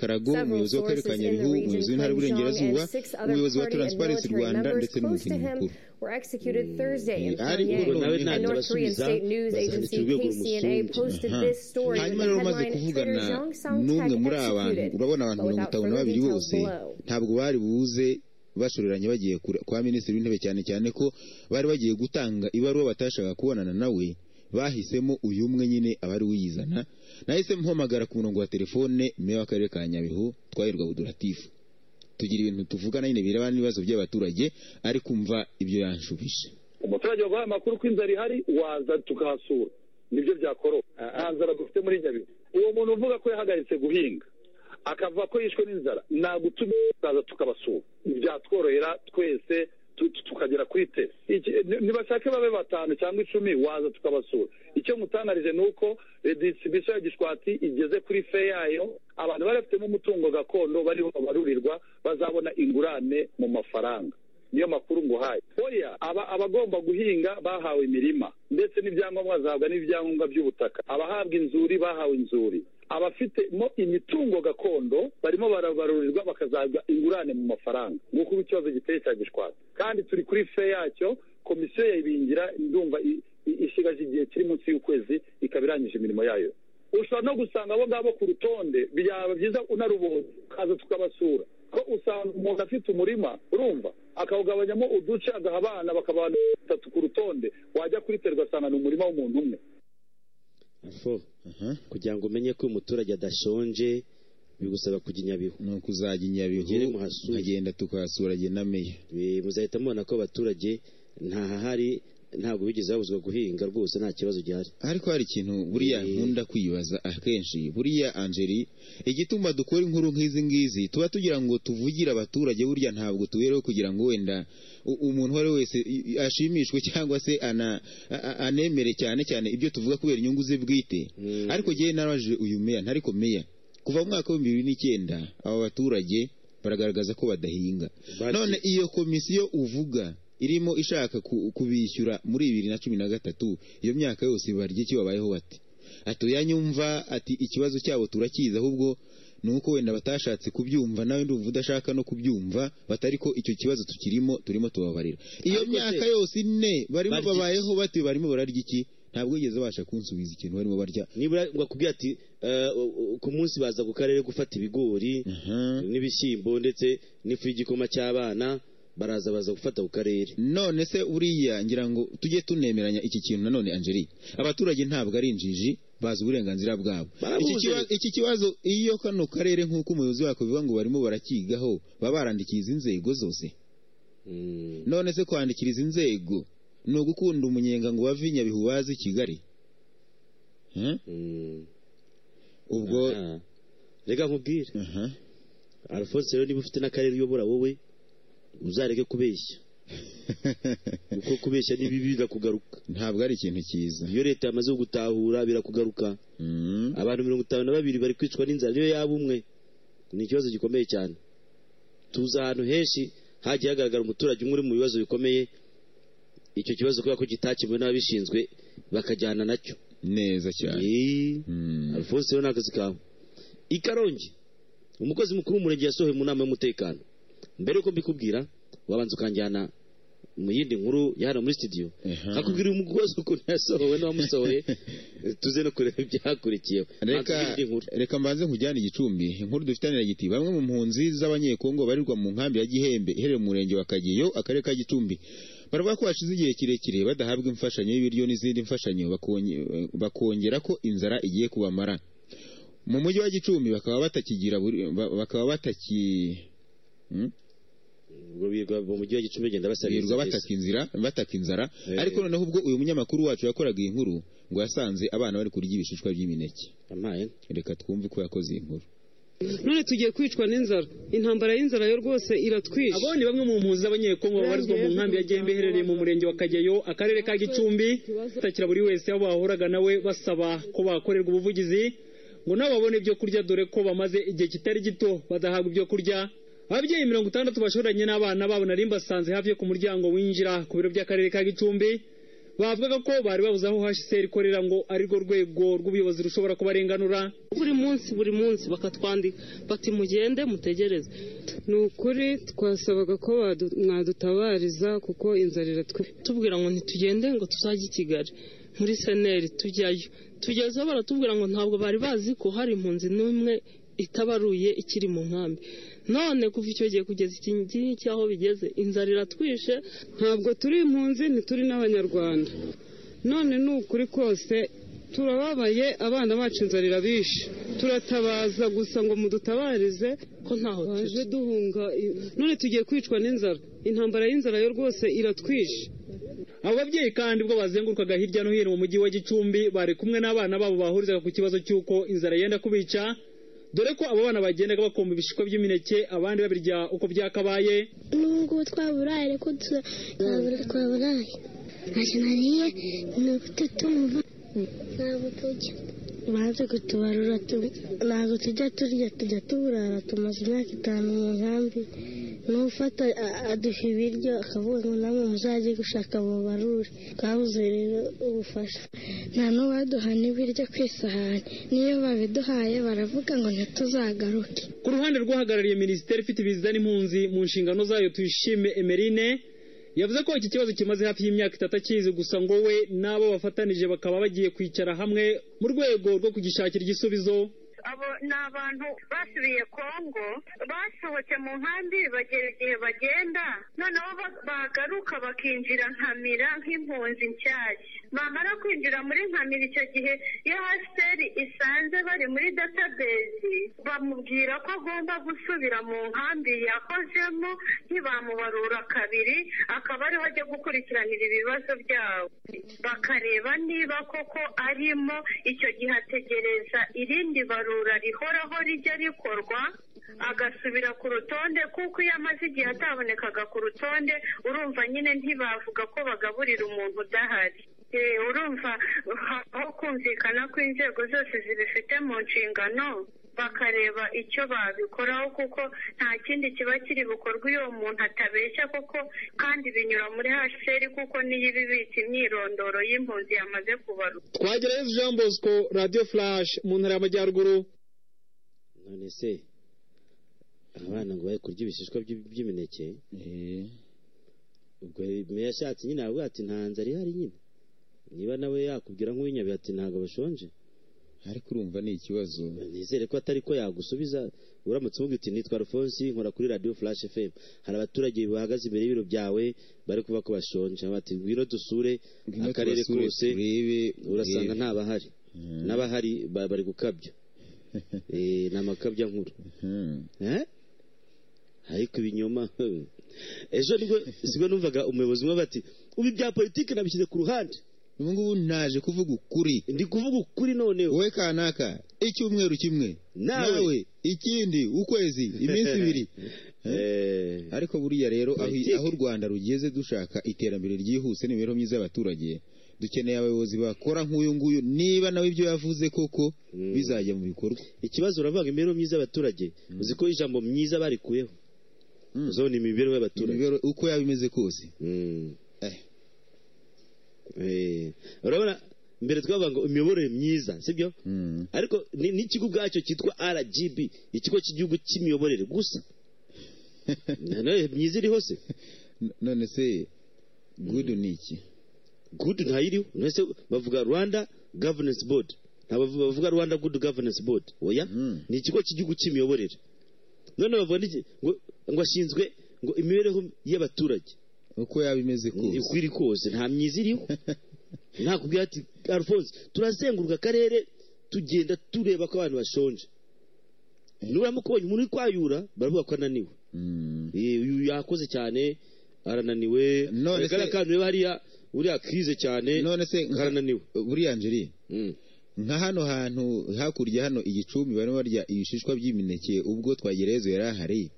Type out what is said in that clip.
karago umuyobozi w'akarere ka nyabihu umuyobozi w'intara y'uburengerazuba umuyobozi wa transparency rwanda ndetse n'umugeni mukuru ari ubwo nawe ntangira asubiza bazanditse urwego rumusumbuye hanyuma rero umaze kuvugana n'umwe muri abantu urabona abantu mirongo itanu na babiri bose ntabwo bari buze bashoreranye bagiye kwa minisitiri w'intebe cyane cyane ko bari bagiye gutanga ibaruwa batashaka kubonana nawe bahisemo uyu umwe nyine abari uyizana nahise mpamagara ku murongo wa telefone meya w'akarere ka nyabihu twahirwa buduratifu tugira ibintu tuvugana nyine birebana n'ibibazo by'abaturage ari kumva ibyo yanshubije umuturage waguhaye amakuru ko inzara ihari waza tukahasura nibyo byakoroha nta nzara dufite muri nyabihu uwo muntu uvuga ko yahagaritse guhinga akavuga ko yishwe n'inzara nagutumye tukaza tukabasura byatworohera twese tukagera kuri te ntibashake babe batanu cyangwa icumi waza tukabasura icyo mutangarije ni uko distribution ya gishwati igeze kuri fe yayo abantu bari bafitemo umutungo gakondo bariho babarurirwa bazabona ingurane mu mafaranga niyo makuru nguhaye oya aba abagomba guhinga bahawe imirima ndetse n'ibyangombwa bazahabwa n'ibyangombwa by'ubutaka abahabwa inzuri bahawe inzuri abafitemo imitungo gakondo barimo barabarurirwa bakazajya ingurane mu mafaranga nguko ubu ikibazo giteye cya gishwati kandi turi kuri fe yacyo komisiyo yayibingira ndumva isigaje igihe kiri munsi y'ukwezi ikaba irangije imirimo yayo ushobora no gusanga abo ngabo ku rutonde byaba byiza unaruboze ukaza tukabasura ko usanga umuntu afite umurima urumva akawugabanyamo uduce agaha abana bakaba batatu ku rutonde wajya kuri terwa asanga ni umurima w'umuntu umwe fo kugira ngo umenye ko uyu muturage adashonje bigusaba kujya inyabihu ni ukuzajya inyabihu nkagenda tukahasura na meya muzahita mubona ko abaturage ntahahari ntabwo bigeze babuzwa guhinga rwose nta kibazo gihari ariko hari ikintu buriya nkunda kwibaza akenshi buriya angeli igituma dukora inkuru nk'izi ngizi tuba tugira ngo tuvugire abaturage buriya ntabwo tubereho kugira ngo wenda umuntu uwo ari we wese ashimishwe cyangwa se anemere cyane cyane ibyo tuvuga kubera inyungu ze bwite ariko ngewe narabajije uyu meya ntariko meya kuva mu mwaka w'ibihumbi bibiri n'icyenda aba baturage baragaragaza ko badahinga none iyo komisiyo uvuga irimo ishaka kubishyura muri bibiri na cumi na gatatu iyo myaka yose barya icyo babayeho bati atuyanyumva ati ikibazo cyabo turakizi ahubwo ni uko wenda batashatse kubyumva nawe ndumva udashaka no kubyumva batari ko icyo kibazo tukirimo turimo tubabarira iyo myaka yose ine barimo babayeho bati barimo bararya iki ntabwo wigeze babasha kunsubiza ikintu barimo barya nibura bakubwira ati ku munsi baza ku karere gufata ibigori n'ibishyimbo ndetse n'ifu y'igikoma cy'abana baraza baza gufata ku karere none se uriya ngira ngo tujye tunemeranya iki kintu nanone angeli abaturage ntabwo ari injiji bazi uburenganzira bwabo iki kibazo iyo kano karere nk'uko umuyobozi wako bivuga ngo barimo barakigaho baba barandikiye izi nzego zose none se kwandikira izi nzego ni ugukunda umunyenga ngo bave nyabihu bazi kigali ubwo reka nkubwire alphonse rero niba ufite n'akarere uyobora wowe uzareke kubeshya kuko kubeshya ni bibi birakugaruka ntabwo ari ikintu cyiza iyo leta yamaze gutahura birakugaruka abantu mirongo itanu na babiri bari kwicwa n'inzara niyo yaba umwe ni ikibazo gikomeye cyane tuzi ahantu henshi hagiye hagaragara umuturage umwe uri mu bibazo bikomeye icyo kibazo kubera ko kitakemuwe n'ababishinzwe bakajyana nacyo neza cyane alphonse rero ni akazi kawe ikarongi umukozi mukuru w'umurenge yasohoye mu nama y'umutekano mbere yuko mbikubwira wabanza ukanjyana mu yindi nkuru ya hano muri studio hakubwira umugozi ukuntu yasohowe n'uwamusohoye tuze no kureba ibyakurikiyeho reka mbanze nkujyane igicumbi inkuru dufitanye na giti bamwe mu mpunzi z'abanyekongo barirwa mu nkambi ya gihembe iherereye mu murenge wa kageyo akarere ka gicumbi baravuga ko hashize igihe kirekire badahabwa imfashanyo y'ibiryo n'izindi mfashanyo bakongera ko inzara igiye kubamara mu mujyi wa gicumbi bakaba batakigira bakaba bataki mu mujyi wa gicumbi bagenda basabiriza bataka inzara ariko noneho ubwo uyu munyamakuru wacu yakoraga iyi nkuru ngo yasanze abana bari kurya ibishishwa by'imineke reka twumve ko yakoze iyi nkuru none tugiye kwicwa n'inzara intambara y'inzara yo rwose iratwishe abo ni bamwe mu mpunzi z'abanyekongo babarizwa mu nkambi ya gembe iherereye mu murenge wa kageyo akarere ka gicumbi batakira buri wese aho bahuraga nawe basaba ko bakorerwa ubuvugizi ngo nabo babone ibyo kurya dore ko bamaze igihe kitari gito badahabwa ibyo kurya ababyeyi mirongo itandatu bashoranye n'abana babo nari mbasanze hafi yo ku muryango winjira ku biro by'akarere ka gicumbi bavugaga ko bari babuze aho hsr ikorera ngo arirwo rwego rw'ubuyobozi rushobora kubarenganura buri munsi buri munsi bakatwandika bati mugende mutegereze ni ukuri twasabaga ko badu- mwadutabariza kuko inzara iratwe tubwira ngo ntitugende ngo tuzajye i kigali muri seneri tujyayo tugezeho baratubwira ngo ntabwo bari bazi ko hari impunzi n'imwe itabaruye ikiri mu nkambi none kuva icyo gihe kugeza iki ngiki aho bigeze inzara iratwishe ntabwo turi impunzi ntituri n'abanyarwanda none ni ukuri kose turababaye abana bacu inzara irabishe turatabaza gusa ngo mudutabarize ko ntaho turi baje duhunga i- none tugiye kwicwa n'inzara intambara y'inzara yo rwose iratwishe abo babyeyi kandi ubwo bazengurukaga hirya no hino mu mujyi wa gicumbi bari kumwe n'abana babo bahurizaga ku kibazo cy'uko inzara yenda kubica dore ko abo bana bagendaga bakomba ibishishwa by'imineke abandi babirya uko byakabaye nubwo twaburaye ariko tu- twabura- twaburaye ntacyo nariye ni ukututumva ntabwo tujya banze kutubarura tu- ntabwo tujya turya tujya tuburara tumaze imyaka itanu mu nkambi n'ufata a- aduha ibiryo akavuga ngo namwe muzajye gushaka mubarure twabuze rero ubufasha nta n'uwaduha n'ibiryo ku isahani niyo babiduhaye baravuga ngo ntituzagaruke ku ruhande rw'uhagarariye minisiteri ifite ibiza n'impunzi mu nshingano zayo tuyishime emerine yavuze ko iki kibazo kimaze hafi y'imyaka itatu akizi gusa ngo we n'abo bafatanije bakaba bagiye kwicara hamwe mu rwego rwo kugishakira igisubizo abo ni abantu basubiye kongo basohotse mu nkambi bagera igihe bagenda noneho ba- bagaruka bakinjira nkamira nk'impunzi nshyashya bamara kwinjira muri nkamira icyo gihe iyo hasiteri isanze bari muri database bamubwira ko agomba gusubira mu nkambi yakozemo ntibamubarura kabiri akaba ariho ajya gukurikiranira ibibazo byabo bakareba niba koko arimo icyo gihe ategereza irindi barura rihoraho rijya rikorwa agasubira ku rutonde kuko iyo amaze igihe atabonekaga ku rutonde urumva nyine ntibavuga ko bagaburira umuntu udahari Eh, urumva ha- aho kumvikana ko inzego zose zibifite mu nshingano bakareba icyo babikoraho kuko nta kindi kiba kiri bukorwe iyo uwo muntu atabeshya koko kandi binyura muri hasheri kuko niyo iba ibitse imyirondoro y'impunzi yamaze kubarura twagerayo jean bosco radiyo furashi mu ntara y'amajyaruguru none se abana ngo bari kurya ibishishwa by'i- by'imineke Eh, ubwo me yashatse nyine aravuga ati nta nzara ihari nyine niba nawe yakubwira nk'uw'inyabihe ati ntabwo bashonje ariko urumva ni ikibazo nizere ko atari ko yagusubiza uramutse umubwira uti nitwa alphonse nkora kuri radiyo flash fm hari abaturage bahagaze imbere y'ibiro byawe bari kuba ko bashonje bati ngwino dusure Ngwino akarere tubasure kose turebe urasanga urebe." ntabahari n'abahari ba- bari gukabya Eh, ni amakabya nkuru Hmm. Eh? ariko ibinyoma ejo nibwo sibwo numvaga umuyobozi umwe bati ubu ibya politiki nabishyize ku ruhande ubu ngubu naje kuvuga ukuri ndi kuvuga ukuri noneho wowe kanaka icyumweru kimwe Nawe. ikindi ukwezi iminsi ibiri Eh, ariko buriya rero aho Politiki. aho u rwanda rugeze dushaka iterambere ryihuse n'imibereho myiza y'abaturage dukeneye abayobozi bakora nk'uyu nguyu niba nawe ibyo yavuze koko bizajya mu bikorwa ikibazo uravuga imibereho myiza y'abaturage uzi ko ijambo myiza barikuyeho Mm. uzabona imibereho y'abaturage Imibereho- uko yaba imeze kose Mm. Eh. Eh, urabona mbere twavuga ngo imiyoborere myiza sibyo Mm. ariko ni- n'ikigo ubwacyo cyitwa rgb ikigo cy'igihugu cy'imiyoborere gusa Nanone myiza iriho se N- none se gudu ni iki good ntayiriho mbese bavuga rwanda governance board ntabwo bavuga- bavuga rwanda good governance board oya Mm. ni ikigo cy'igihugu cy'imiyoborere none bavuga n'iki- ngo ngo ashinzwe ngo imibereho y'abaturage uko yaba imeze kose uko iri kose nta myiza iriho nakubwira ati alphonse turazenguruka akarere tugenda tureba ko abantu bashonje nuramuka ubonye umuntu uri kwayura baravuga ko ananiwe Mm. Eh, uyu yakoze cyane arananiwe None se- kandi ureba hariya uriya kize cyane none se nka- karananiwe buriya njeri Mm. nka hano hantu hakurya hano igicumbi barimo barya ibishishwa by'imineke ubwo twagereyezo yari ahari